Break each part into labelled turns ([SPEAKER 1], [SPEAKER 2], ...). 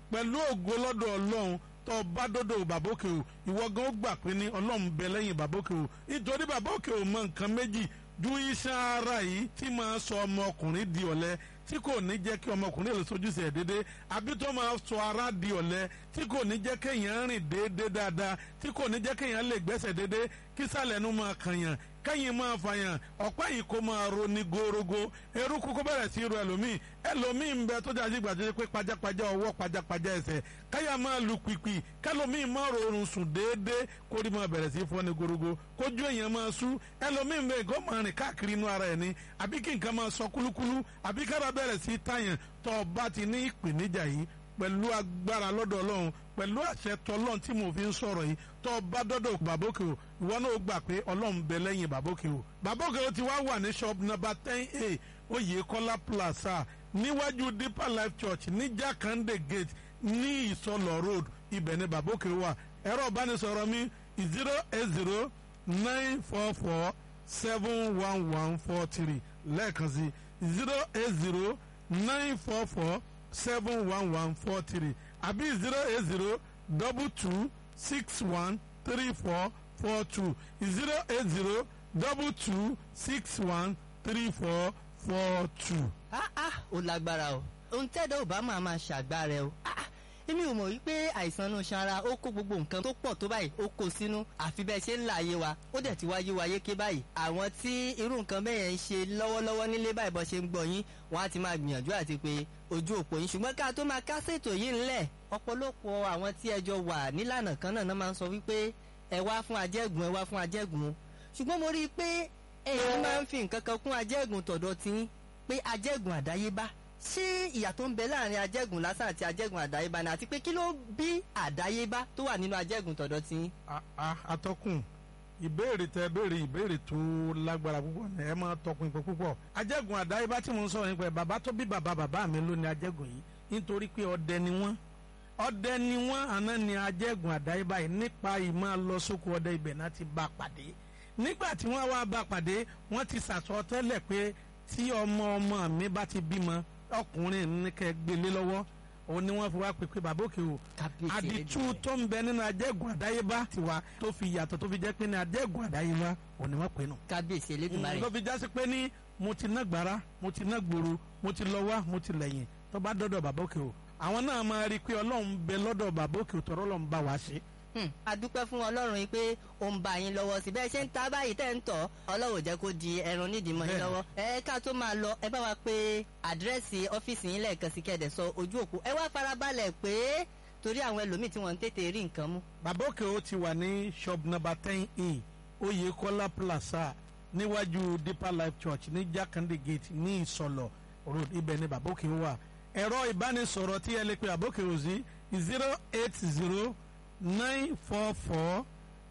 [SPEAKER 1] pẹ̀lú ògo lọ́dọ̀ ọlọ́run tó bá dọ́dọ̀ bàbókè o ìwọ gan ó gbà pé ní ọlọ́run bẹ lẹ́yìn bàbókè o nítorí bàbókè o mọ nǹkan méjì ju iṣan ara yìí tí máa sọ ọmọkùnrin di ọ̀lẹ tí kò ní jẹ́ kí ọmọkùnrin lè sojúṣe ẹ̀ déédéé àbí tó máa sọ ara di ọ̀lẹ tí kò ní jẹ́ kéèyàn rìn déédéé dáadáa tí kò ní jẹ́ kéèyàn lè gbẹ́sẹ̀ déédéé kí sàlẹ̀ nu máa kànyàn kẹ́yìn máa fàyàn ọ̀pá yìí kó máa ro ní gorogo eruku kó bẹ̀rẹ̀ sí ro ẹlòmíì ẹlòmíì ń bẹ tó jáde ìgbà tó ṣe pé pajápajá ọwọ́ pajápajá ẹsẹ̀ káyà máa lu pìpì kẹlòmíì máa rọrùn sùn déédéé kórìí máa bẹ̀rẹ̀ sí fọ́ ní gorogo kójú èèyàn máa sú ẹlòmíì ń bẹ kó máa rìn káàkiri inú ara ẹ̀ ní àbí kí nǹkan máa sọ kúlúkúlú àbí kára bẹ̀rẹ̀ sí tàyàn tó o bá ti ní ìpèníjà yìí pẹ̀lú agbára lọ́dọ̀ ọlọ́run pẹ̀lú àṣẹ tọlọ́run tí mo fi ń sọ̀rọ̀ yìí tó o bá dọ́dọ̀ bàbókè o ìwọ náà gbà pé ọlọ́run bẹ lẹ́yìn bàbókè o bàbókè o ti wá wà ní shop number ten a oyèkọ́lá plaza níwájú deeper life church ní jakande gate ní ìsọlọ road ibẹ̀ ni bàbókè wà ẹ̀rọ ìbánisọ̀rọ̀ mi zero eight zero nine four four seven one one four three lẹ́ẹ̀kan sí zero eight zero nine four four seven one one four three àbí zero eight zero double two six one three four four two zero eight zero double two six one three four four two.
[SPEAKER 2] ah ah ó lágbára o ohun tẹ́dọ̀ ò bá máa máa ṣàgbára o ah ah èmi ò mọ̀ wípé àìsàn inú sanra ó kó gbogbo nǹkan tó pọ̀ tó báyìí ó kó sínú àfi bẹ́ẹ̀ ṣe ń là ayé wa ó dẹ̀ ti wáyé wa yéké báyìí àwọn tí irú nǹkan bẹ́ẹ̀ yẹn ń ṣe lọ́wọ́lọ́wọ́ nílé báyìí bọ́ ṣe ń gbọ́ yín wọ́n á ti máa gbìyànjú àti pé ojú òpó yín ṣùgbọ́n ká tó máa kásẹ̀ ètò yìí ńlẹ̀ ọ̀pọ̀lọpọ̀ àwọn tí ẹjọ́ wà nílànà kan náà máa ń sọ wípé ẹ wá fún ajẹ́gùn ẹ wá fún ajẹ́gùn ṣùgbọ́n mo rí i pé èèyàn máa ń fi nǹkan kan kún ajẹ́gùn tọ̀dọ̀ tí pé ajẹ́gùn àdáyébá ṣé ìyà tó ń bẹ láàrin ajẹ́gùn lásán àti ajẹ́gùn àdáyébá ni àti pé kí ló bí àdáyébá tó wà nínú ajẹ́gùn tọ̀dọ̀ tí.
[SPEAKER 1] atọ́kùn ìbéèrè tẹ béèrè ìbéèrè tó lágbára púpọ̀ ní ẹ máa tọkùn ìpè púpọ̀ ajẹ́gùn àdáyébá tí mo ń sọ̀rọ̀ nípa ẹ̀ bàbá tó bí bàbá bàbá mi ló ní ajẹ́gùn yìí nítorí pé ọdẹ ni wọ́n ọdẹ ni wọ́n àná ni ajẹ́gùn àdáyébá yìí nípa ìmọ̀ lọ sóko ọdẹ ibẹ̀ náà ti bá pàdé nígbà tí wọ́n wá bá pàdé wọ́n ti sàsọ tẹ́lẹ̀ pé tí ọmọ ọmọ mi bá ti bímọ ọkùnrin ní kẹ́ gbélé lọ́wọ́ òun ni wọ́n fi wá pèpè bàbá òkè o àdìtú tó ń bẹ nínú ajẹ́gùn àdáyébá tiwa tó fi yàtọ̀ tó fi jẹ́ pé ní ajẹ́gùn àdáyébá òun ni wọ́n pè nù.
[SPEAKER 2] kábíyèsí elédùnmarè.
[SPEAKER 1] tó fi jásí pé ní mo ti ná gbàrà mo ti ná gbòòrò mo ti lọ wá mo ti lẹ́yìn tó bá dọ́dọ̀ bàbá òkè o àwọn náà máa rí i pé ọlọ́run bẹ lọ́dọ̀ bàbá òkè o tọ́rọ́ ọlọ́run bá wa ṣe
[SPEAKER 2] a dúpẹ́ fún ọlọ́run yìí pé ó ń bá yín lọ́wọ́ sí bẹ́ẹ̀ ṣe ń ta báyìí tẹ́ ń tọ̀ ọlọ́run jẹ́ kó di ẹran nídìí mọ́ yín lọ́wọ́ ẹ ká tó máa lọ ẹ bá wa pé àdírẹ́sì ọ́fíìsì yín lẹ́ẹ̀kan sí kẹ́ẹ̀dẹ̀ sọ ojú òpó ẹ wá farabalẹ̀ pé torí àwọn ẹlòmíì tí wọ́n ń tètè rí nǹkan mú.
[SPEAKER 1] bàbá òkè ó ti wà ní shop number ten e oyèkọ́lá plaza níwájú deeper life church ní jákàndé gate ní ìsọlọ road ibẹ̀ ni bàbá òkè wà ẹ̀rọ ìbánisọ̀rọ̀ tí ẹ lè pe bàbá òkè ó sí zero eight zero nine four four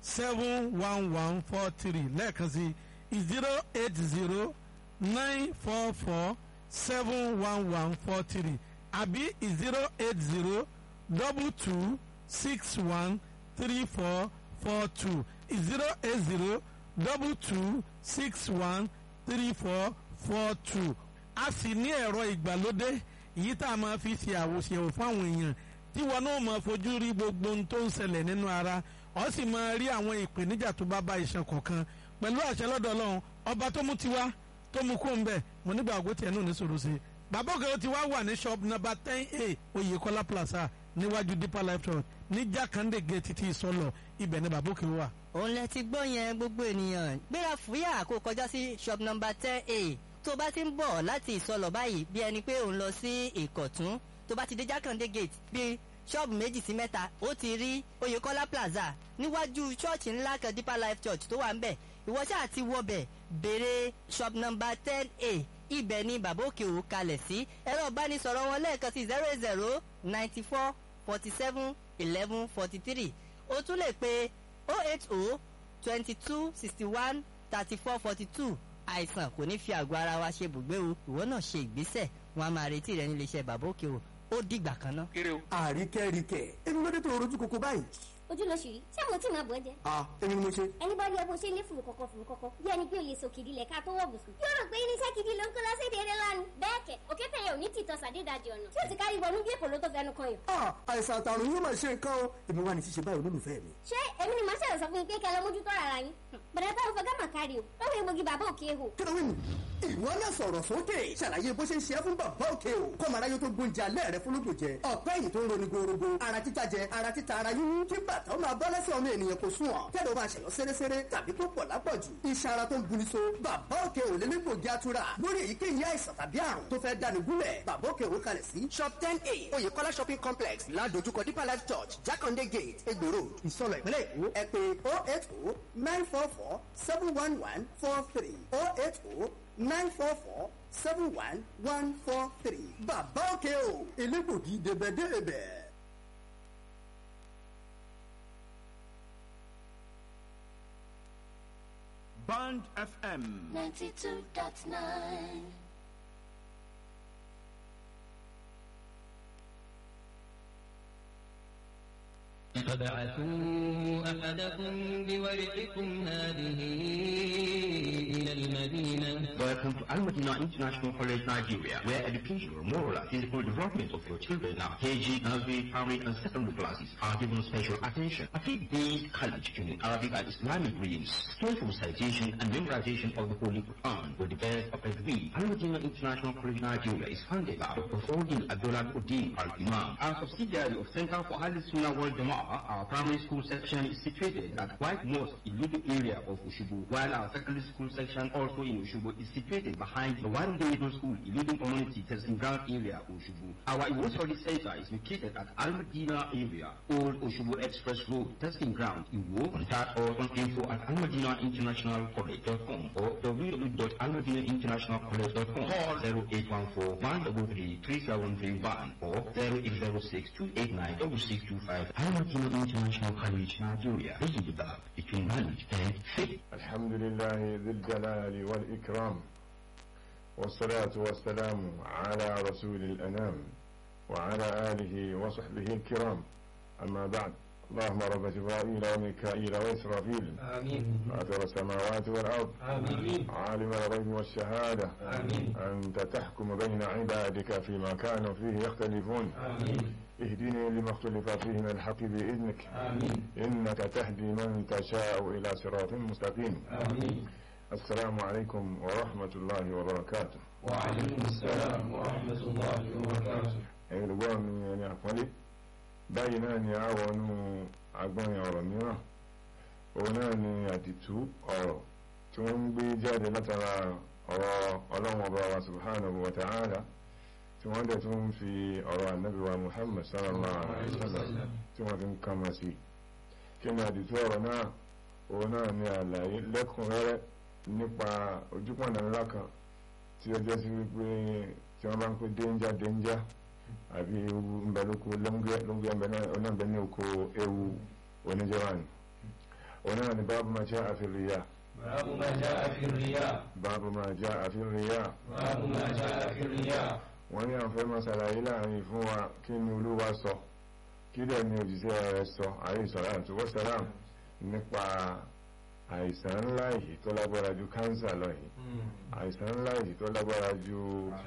[SPEAKER 1] seven one one four three lẹ́ẹ̀kan sí zero eight zero nine four four seven one one four three àbí zero eight zero double two six one three four four two zero eight zero double two six one three four four two a sì ní ẹ̀rọ ìgbàlódé èyí tá a máa fi ṣe àwòṣe fáwọn èèyàn tí wọn náà máa fojú rí gbogbo ohun tó ń ṣẹlẹ̀ nínú ara ọ sì máa rí àwọn ìpèníjà tó bá bá iṣan kọ̀ọ̀kan pẹ̀lú àṣẹ lọ́dọ̀ ọlọ́run ọba tó mú tiwa tó mú kó ń bẹ̀ mo nígbà àgọ́ tiẹ̀ náà ní sòrò sí i bàbá òkè ti wá wà ní shop number ten a oyèkọ́lá plaza níwájú deeper life church ní jákàndé gate ti ìsọlọ ibẹ̀ ni bàbá òkè wà.
[SPEAKER 2] òun lẹ ti gbọ́ yẹn gbogbo ènìyàn gbéra fúyà kó kọjá sí shop number ten a tó bá ti ń bọ̀ láti ìsọlọ báyìí bí ẹni pé òun lọ sí ìkọ̀tún tó bá ti dé jákàndé gate bíi ṣọ́ọ̀bù méjì sí mẹ́ta ó ti rí oyèkọ́lá plaza níwájú ṣọ́ọ̀ṣì ńlá kan deeper life church tó wà ń bẹ̀ ìwọ ṣáà ti wọbẹ̀ béèrè shop number ten a ibẹ̀ ni bàbá òkè ò kalẹ̀ sí ẹ̀rọ ìbánisọ̀rọ̀ wọn lẹ́ẹ̀kan sí zero zero ninety four forty seven eleven forty three o tún lè pe oh eight oh twenty two sixty one thirty four forty two àìsàn kò ní fi àgọ́ ara wa ṣe bùgbé o ìwọ náà ṣe ìgbésẹ̀ wọn a máa retí rẹ nílé iṣẹ́ bàbá òkè o ó dìgbà kan náà.
[SPEAKER 3] àríkẹ́ríkẹ́ ẹni lóde tó rojú koko báyìí. ojú ló ṣì rí ṣé mo tí máa bọ̀ ẹ́ jẹ́
[SPEAKER 4] a èmi ni mo ṣe.
[SPEAKER 3] ẹni bá rí ẹ bó ṣe lé fùrù kọ̀kọ̀ fùrù kọ̀kọ̀ bí ẹni pé o lè so kìdí lẹ̀ ká tó wọ̀ bùsùn. yóò rò pé irinṣẹ́ gidi ló ń kó lọ sí ìdílé lánàá. bẹ́ẹ̀ kẹ̀ òkè tẹ̀yẹ ò ní tìtọ́ sàdédàjì ọ̀nà tí ó ti kárí wọnú bí èkó ló tó fẹnu kan yàn.
[SPEAKER 4] a àìsàn àtàrùn yóò máa ṣe nǹkan o èmi wà ní ṣíṣe báyìí olólùfẹ́ mi.
[SPEAKER 3] ṣé èmi ni màá ṣẹ̀rọ̀ sọ fún yín pé kẹ́ lọ mójútó ara yín. bẹ̀rẹ̀ táwọn fọgá mà kárí o lọ́wọ́ egbògi bàbá òkè ehò.
[SPEAKER 4] kílówé mi ìwọ náà sọ̀rọ̀ sókè ṣàlàyé bó ṣe ń ṣe é fún bàbá òkè o kọ́ màá ráyé tó gbóúnjẹ alẹ́ rẹ fún lóògùn jẹ ọ̀pẹ́ yìí tó ń roni gorogo ara títa jẹ ara títa ara yíyún kí bàtà ó máa bọ́ lẹ́sẹ̀ ọmọ ènìyàn kò sùn ọ̀ kẹ́lẹ́ ó máa ṣẹ̀yọ́ sẹ́rẹ́sẹ́rẹ́ tàbí tó pọ̀ lápọ̀jù iṣan ara tó ń guni so bàbá òkè ò lélẹ́gbògi atura lórí èyíkéyìí àìsàn tàbí àrùn tó fẹ́ dáni gúnlẹ̀ bàbá òkè ò kalẹ̀ sí shop ten a oyèkọ́lá shopping complex ládojúkọ deeper life church jákàndé gate egbèrò ìsọlọ̀ ìpínlẹ̀ èkó ẹ pé oh eight oh nine four four seven one one four three oh eight oh nine four four seven one one four three. bàbá òkè o elégbògi débẹ̀débẹ̀.
[SPEAKER 5] Band FM.
[SPEAKER 6] 92.9
[SPEAKER 7] فبعثوا أحدكم بورقكم هذه إلى المدينة
[SPEAKER 8] Welcome to Al Madina International College, Nigeria, where education, moral and physical development of your children now, KG, nursery, primary and secondary classes are given special attention. A faith-based college in Arabic and Islamic readings, skillful citation and memorization of the Holy Quran with the best of every. Al Madina International College, Nigeria is founded by Dr. Fawdin Abdullah Uddin Al-Imam. Our subsidiary of Center for Al Sunnah Wal Jama'ah, our primary school section is situated at White Mosque in Ludu area of Ushubu, while our secondary school section also in Ushubu is situated behind the Warren Middle School in Ludu Community Testing Ground area, Ushubu. Our Iwo Study Center is located at Al Madina area, Old Ushubu Express Road, Testing Ground, Iwo. Contact us on info at almadinainternationalcollege.com or www.almadinainternationalcollege.com. Call 0814 133 3731 or 0806 289 6625. Al Madina International College, Nigeria. This is the gap between knowledge and faith.
[SPEAKER 9] الحمد لله ذي الجلال والإكرام والصلاة والسلام على رسول الأنام وعلى آله وصحبه الكرام أما بعد اللهم رب جبرائيل وميكائيل وإسرافيل
[SPEAKER 7] آمين
[SPEAKER 9] فاطر السماوات والأرض
[SPEAKER 7] آمين
[SPEAKER 9] عالم الغيب والشهادة
[SPEAKER 7] آمين
[SPEAKER 9] أنت تحكم بين عبادك فيما كانوا فيه يختلفون
[SPEAKER 7] آمين
[SPEAKER 9] اهدني لما اختلف فيه من الحق بإذنك
[SPEAKER 7] آمين
[SPEAKER 9] إنك تهدي من تشاء إلى صراط مستقيم
[SPEAKER 7] آمين
[SPEAKER 9] السلام عليكم ورحمة الله وبركاته
[SPEAKER 7] وعليكم السلام ورحمة الله وبركاته
[SPEAKER 9] ẹ̀yin olùgbọ́ mi ẹni àpọ́nlé báyìí náà ni a wọnú agbọ́nrin ọ̀rọ̀ mìíràn òun náà ni àdìtú ọ̀rọ̀ tí wọ́n ń gbé jáde látara ọ̀rọ̀ ọlọ́run ọba wa subhanahu wa ta'ala tí wọ́n dẹ̀ tún ń fi ọ̀rọ̀ ànábì wa muhammad sallallahu alaihi wasallam tí wọ́n fi ń kama sí kí ni àdìtú ọ̀rọ̀ náà òun náà ni àlàyé lẹ́kùnrẹ́rẹ́ nípa ojúpọ̀nà ńlá kan tí ó jẹ́ sí wípé tí wọ́n bá ń pè dénjà dénjà àbí ewu ńbẹ lóko lóńgẹ lóńgẹ ńbẹ náà ọ̀nà ńbẹ ní oko ewu oníjẹwàn òun náà ni báàbù máa jẹ́ àfihàn
[SPEAKER 7] باب ما جاء في الرياء
[SPEAKER 9] báàbù máa jẹ́ àfihàn
[SPEAKER 7] باب ما جاء في الرياء
[SPEAKER 9] wọ́n ní àwọn fẹ́ máa ṣàlàyé láàrin fún wa kí ni olúwa sọ kí dẹ̀ ni òjíṣẹ́ rẹ̀ sọ àyè ìsọ̀rọ̀ àti wọ́sàlám nípa àìsàn ńlá yìí tó lágbára ju kánsà lọ yìí àìsàn ńlá yìí tó lágbára ju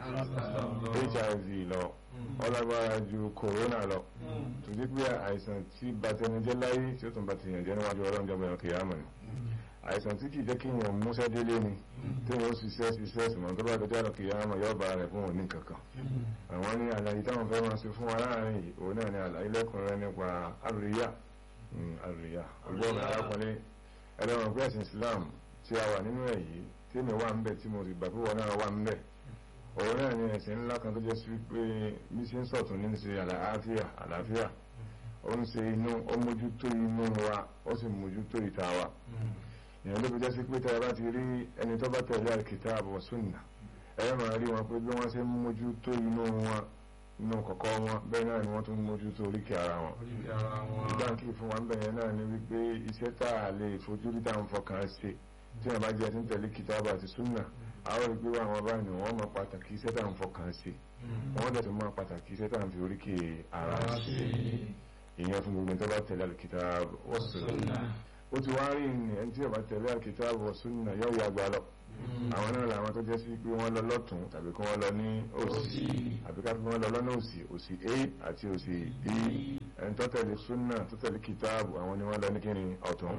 [SPEAKER 9] hiv lọ ó lágbára ju corona lọ tó dé pé àìsàn tí batẹnijẹ́ láyé tí ó tún batẹnijẹ́ jẹ́ níwájú ọlọ́run jọmọ ẹ̀rọ kìyàmọ̀ ni àìsàn tí kìí jẹ́ kí èèyàn múṣẹ́ délé ni tí wọ́n ṣiṣẹ́ ṣiṣẹ́ ṣùgbọ́n tó bá dọjọ́ ẹ̀rọ kìyàmọ̀ yóò bá rẹ̀ fún òní kankan àwọn ní àlàyé táwọn fẹ́ máa ṣe fún wa láàrin yìí òun náà ni àlàyé lẹ́kùnrin nípa àríyá àríyá ọgbọ́n arákùnrin ẹlẹ́wọ̀n pé ẹ̀sìn Islam tí a wà nínú ẹ̀ yìí tí èmi wà ń bẹ̀ tí mo sì gbà pé wọn náà wà ń bẹ̀ òun náà ni ẹ̀sìn ńlá kan tó jẹ́ sí pé bí ṣe ń sọ̀tún ní ṣe àlàáfíà àlàáfíà ó ń ṣe inú ó mójútó inú wa ó sì mójútó ìta wa ìyẹn ló fi jẹ́ sí pé tẹ́ ẹ bá ti rí ẹni tó bá tẹ̀lé al-kitab wa sunnah ẹ máa rí wọn pé bí wọ́n ṣe ń mójútó inú wọn inú kọ̀kọ́ wọn bẹ́ẹ̀ náà ni wọ́n tún mójútó oríkèé ara wọn ìdáǹkì fún wa ń bẹ̀rẹ̀ náà ni wípé iṣẹ́ tá a lè fojú rí tá à ń fọkàn ṣe tí wọ́n bá jẹ́ tí ń tẹ̀lé kìtàbù àti súnà àwọn ìgbé wa àwọn báyìí ni wọ́n máa pàtàkì iṣẹ́ tá à ń fọkàn ṣe wọ́n dẹ̀ tún máa pàtàkì iṣẹ́ tá à ń fi oríkèé ara ṣe ìyẹn fún gbogbo tó bá tẹ̀lé al-kitab wa sunnah ó ti wá rí ní ẹni tí ó bá tẹ̀lé al-kitab wa sunnah yóò yà gbà lọ àwọn náà làwọn tó jẹ́ sí pé wọ́n lọ lọ́tún tàbí kí wọ́n lọ ní òsì àbí ká fi wọ́n lọ lọ́nà òsì òsì a àti òsì b ẹni tó tẹ̀lé súnà tó tẹ̀lé kìtáàbù àwọn ni wọ́n lọ ní kíni ọ̀tún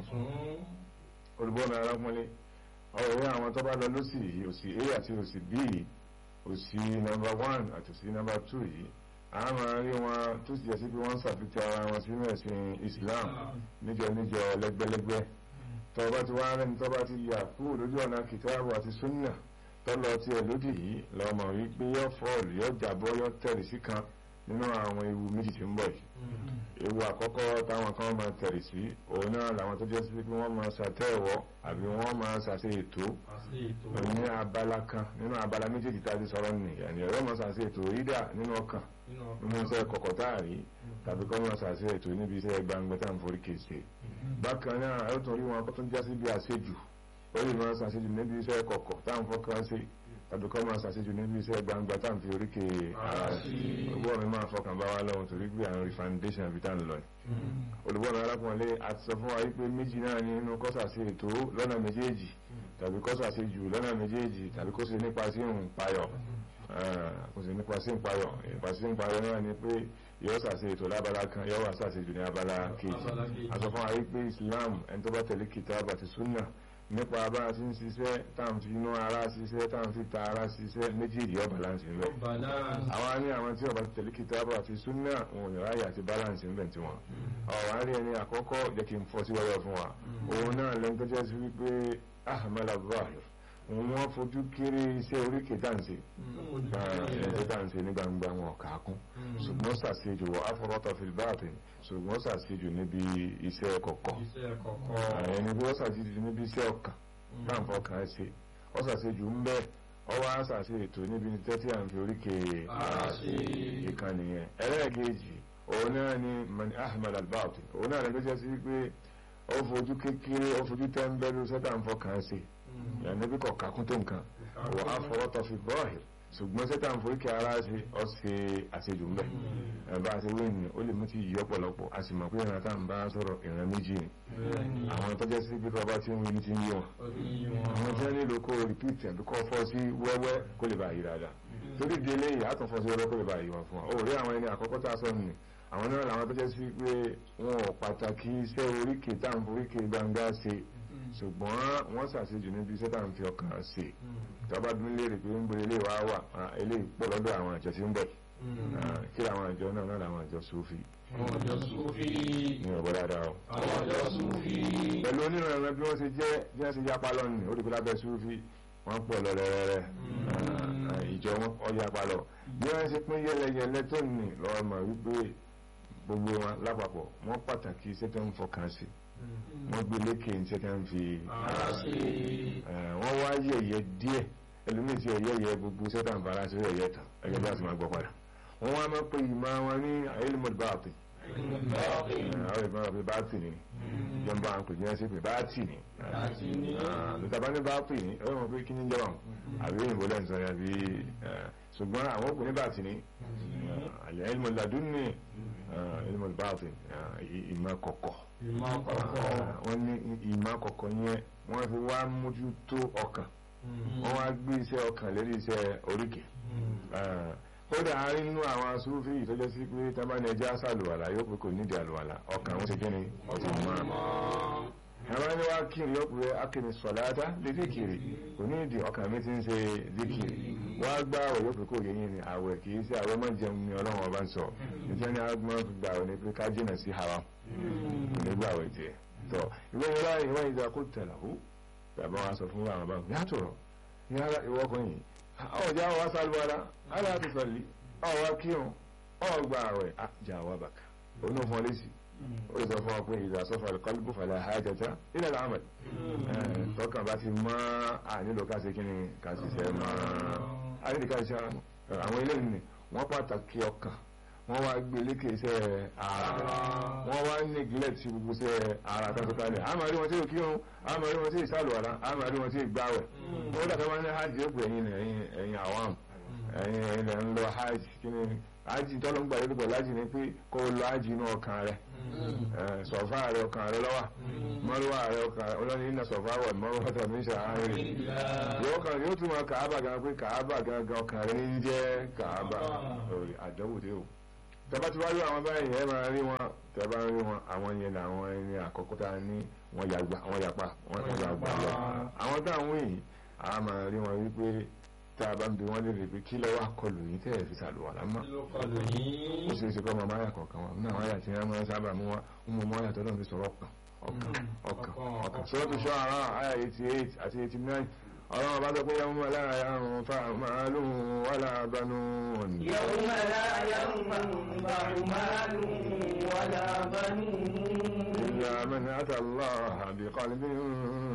[SPEAKER 9] olùbọ́nà arákùnrin ọ̀rẹ́ àwọn tó bá lọ lọ́sì yìí òsì a àti òsì b òsì nọ́mbà one àti òsì nọ́mbà two yìí a máa rí wọn tó sì jẹ́ sí pé wọ́n ń ṣàfihàn ara wọn sínú ẹ̀sìn Islam níjọ níjọ lẹ́gbẹ́lẹ́gbẹ́ tọba ti wá rẹni tọba ti yà kúrò lójú ọ̀nà kìtàbù àti súnà tọ́lọ tí ẹ lódì yìí lọ́mọ wípé yọ fọ́ọ̀lù yọ jàbọ́ yọ tẹ̀rì sí kan nínú àwọn ewu méjì tí ń bọ̀ yìí ewu àkọ́kọ́ táwọn kan máa tẹ̀rì sí òun náà làwọn tó jẹ́ sí pé wọ́n máa ṣàtẹ̀wọ́ àbí wọ́n máa ṣàṣe ètò ní abala kan nínú abala méjèèjì tá a ti sọ̀rọ̀ nìyẹn ẹ̀rọ máa ṣàṣe ètò rídà nínú ọkàn nínú iṣẹ́ kọ̀kọ̀ táàrí tàbí kọ́ máa ṣàṣe ètò níbi iṣẹ́ gbangba tá à ń forí kéṣe bákan náà ẹ tún rí wọn kó tún já sí bí àṣejù ó lè máa ṣàṣejù níbi iṣẹ́ kọ̀kọ̀ tá à ń fọkàn sí tàbí kọ́ máa ṣàṣejù níbi iṣẹ́ gbangba tá à ń fi oríkè ara sí olùbọ̀ mi máa fọkàn bá wa lọ́wọ́ torí pé àwọn refoundation àbí tá à ń lọ ni olùbọ̀ mi arákùnrin àti sọ fún wa wípé méjì náà ní inú kọ́sà sí ètò lọ́nà méjèèjì tàbí kọ́sà sí jù lọ́nà méjèèjì tàbí kó ṣe nípa sí ìpayọ̀ kò sí nípa sí ìpayọ̀ nípa sí ìpayọ̀ náà ni pé yóò ṣàṣe ètò lábala kan yóò wá ṣàṣe jù ní abala kejì àsọ fún wa wípé Islam ẹni tó bá tẹ̀lé kìtàbù àti súnà nípa bá a ti ń ṣiṣẹ́ táwọn fi inú ara ṣiṣẹ́ táwọn fi ta ara ṣiṣẹ́ méjèèjì yóò balance ń bẹ̀. àwa ní àwọn tí ó bá ti tẹ̀lé kìtàbù àti súnà wọn ò ní ráyè àti balance ń bẹ̀ tí wọn. ọ̀wá rí ẹni àkọ́kọ́ jẹ́ kí n fọ́ sí wẹ́wẹ́ fún wa òun náà lẹ́nu tó jẹ́ sí wípé ahmed abdulrahman òun wọ́n fojú kéré iṣẹ́ oríkè dáǹsì ẹ̀ẹ́dẹ́ dáǹsì ní gbangba wọn ọ̀ka kún ṣùgbọ́n ṣàṣejù wọ afọwọ́tọ̀ fìlbáàtì ṣùgbọ́n ṣàṣejù níbi iṣẹ́ kọ̀kọ̀ ẹni bí wọ́n ṣàṣejù níbi iṣẹ́ ọkàn táǹfọ̀ kan ṣe wọ́n ṣàṣejù ń bẹ́ẹ̀ ọwọ́ àṣàṣe ètò níbi tẹ́tí à ń fi oríkè ìkànnì yẹn ẹlẹ́ẹ̀kejì òun náà ni mani ahmed albaati òun náà lẹ́gbẹ́ jẹ́ sí pé ó fojú kékeré ó fojú tẹ́ńbẹ́lú sẹ́tàǹfọ̀ kan ṣe yàrá bí kò kakún tó nǹkan wọ́n á fọwọ́ tọ́ fi bọ́ọ̀hì ṣùgbọ́n sẹ́tàn foríkì ara ṣe ọ́ ṣe àṣejù ń bẹ̀ bá a ṣe wé ní ó lè mú ti yí ọ̀pọ̀lọpọ̀ a sì mọ̀ pé ìran tá à ń bá sọ̀rọ̀ ìran méjì ni àwọn tọ́jọ́ sí pé bàbá tí ń wí ní ti ń yí wọn àwọn tí wọ́n nílò kó rìpíìtì àbí kó fọ́ sí wẹ́wẹ́ kó lè bá yí dáadáa torí di eléyìí àtún fọ́ sí wẹ́wẹ́ kó lè bá yí wọn fún wa ó rí àwọn ẹni àkọ́kọ́ tá a sọ nù àwọn náà làwọn tọ́jọ́ sí pé wọn ò pàtàkì iṣẹ́ oríkè tá à ń foríkè gbangba ṣe ṣùgbọ́n wọ́n ṣàṣejù níbi iṣẹ́ tá à ń fi ọkàn ṣe tọ́ba bí léèrè pé ń gbé ilé wa wà eléyìí pọ̀ lọ́dọ̀ àwọn àjọ tí ń bọ̀ kí àwọn àjọ náà náà làwọn àjọ sófì.
[SPEAKER 7] àwọn àjọ sófì.
[SPEAKER 9] ní ọ̀bọ̀ dáadáa o.
[SPEAKER 7] àwọn àjọ sófì.
[SPEAKER 9] pẹ̀lú onírànràn bí wọ́n ṣe jẹ́ bí wọ́n ṣe yapa lọ́nù ó dìbò lábẹ́ sófì wọ́n pọ̀ lọ rẹ́rẹ́rẹ́ ìjọ wọn ọ yapa lọ bí wọ́n ṣe pín yẹlẹyẹlẹ tó nì lọ́wọ́ mọ̀ wípé gbogbo wọn lápapọ̀ wọ́n pàtàkì iṣẹ́ tó ń fọkàn sí wọ́n gbé lékè ní sẹ́kẹ́ ń fi ara sí wọ́n wá yẹ̀yẹ́ díẹ̀ ẹlòmíì tí ẹ̀yẹ́ yẹ gbogbo sẹ́tà ń fara sí ẹ̀yẹ́ tán ẹ̀yẹ́ bí a ti máa gbọ́ padà wọ́n wá máa pe ìmọ̀ wọn ní ayélujára báàtì àwọn ìmọ̀ ọ̀pẹ báàtì ni ìjọba àwọn kò jẹ́ sí pé báàtì ni lùtàbá ní báàtì ni ẹ̀rọ wọn pé kí ní jọba àbí òyìnbó lẹ́nu sọ yàbí ṣùgbọ́n àwọn òkú ní báàtì ni ayélujára ladún ní ayélujára báàtì ìmọ̀ kọ̀kọ̀ wọ́n ní ìmọ̀ kọ̀kọ̀ yẹn wọ́n fi wá mójútó ọkàn wọ́n wá gbé iṣẹ́ ọkàn lérí iṣẹ́ oríkè kódà a rí nínú àwọn asúfì ìtọ́jọ́ sí pé tábàní ẹjẹ́ àṣàlùwàlà yóò pé kò nídìí àlùwàlà ọkàn wọn ṣe kí ni ọtí mọ́ ẹ̀rọ ni wá kiri yóò pé akéde sọ̀láta lè díkiri kò ní ìdí ọkàn mi ti ń ṣe díkiri wọ́n á gbá àwẹ̀ yóò pé kò yẹ yín ni àwẹ̀ kì í ṣe àwẹ̀ máa jẹun ni ọlọ́run ọba ń sọ nítorí agbọ́n fi gbà wọ́n ni pé ká jìnà sí haram nígbà àwẹ̀ tiẹ̀ tọ́ ìwé ìwé ìwé ìjà kó tẹ̀lé ó bàbá wa sọ fún àwọn báwọn yàtọ̀ yàrá ìwọ́kùnrin yìí ọjà wa sálúwara aláàtì sọlí ọwọ́ kírun ọgbà àwẹ̀ àjà wa bàkà onú fún ọ lẹ́sì ó lè sọ fún ọ pé ìdá sọfọ àlùkọ́lùkù fàlẹ́ àhájẹta ilẹ̀ làmàlì tọkàn bá ti mọ́ ànílò ká ṣe kí ni ká ṣiṣẹ́ mọ́ ànílò ká ṣiṣẹ́ àwọn eléyìí ni wọ́n pàtàkì ọkàn wọ́n wá gbé lékè iṣẹ́ ara wọ́n wá neglect gbogbo iṣẹ́ ara tọ́tọ́tálẹ̀ a máa rí wọn tí ò kírun a máa rí wọn tí ì sálùwàlá a máa rí wọn tí ì gbáwẹ̀ wọ́n dàtọ́ wọn ní hajj ó pè ẹ̀yin ẹ̀yin ẹ̀yin àwọn ẹ̀yin ẹ̀yin lẹ́ ń lọ hajj kí ni hajj tọ́lọ́ ń gbà lórí pẹ̀lú hajj ni pé kó o lọ hajj inú ọkàn rẹ sọ̀fà rẹ ọkàn rẹ lọ́wà mọ́rúwà rẹ ọkàn rẹ ọlọ́ni iná sọ̀fà wọ̀ mọ́rúwà tó ní ṣàárẹ̀ yóò kàn yóò tún mọ kàábà gan pé kàábà gangan ọkàn rẹ ní jẹ́ kàábà òrì àdánwò dé o tẹ́bá ti wá rí àwọn báyìí ẹ máa rí wọn tẹ́bá rí wọn àwọn yẹn làwọn ẹni àkọ́kọ́ tá a ní wọ́n yàgbà wọ́n yàpá wọ́n yàgbà lọ àwọn táwọn yìí a máa rí wọn wípé tá a bá ń bi wọ́n léèrè pé kí lọ́wọ́ akọlù yìí tẹ́ ẹ̀ fi sàlùwàlá mọ́ ó ṣe é ṣe kọ́ ọmọ máyà kọ̀ọ̀kan wọn náà wáyà tí wọ́n máa sábà mú wọn ń mọ máyà tó náà fi sọ̀rọ̀ ọkàn ọkàn ọkàn sọ́dọ̀ tó ṣọ́ ara àyà eighty eight àti eighty nine ọlọ́run bá sọ pé yẹ́n mú lára yàrùn fa màálù wàlà banú òní.
[SPEAKER 7] يوم لا ينفع مال ولا بنون
[SPEAKER 9] إلا من أتى الله بقلب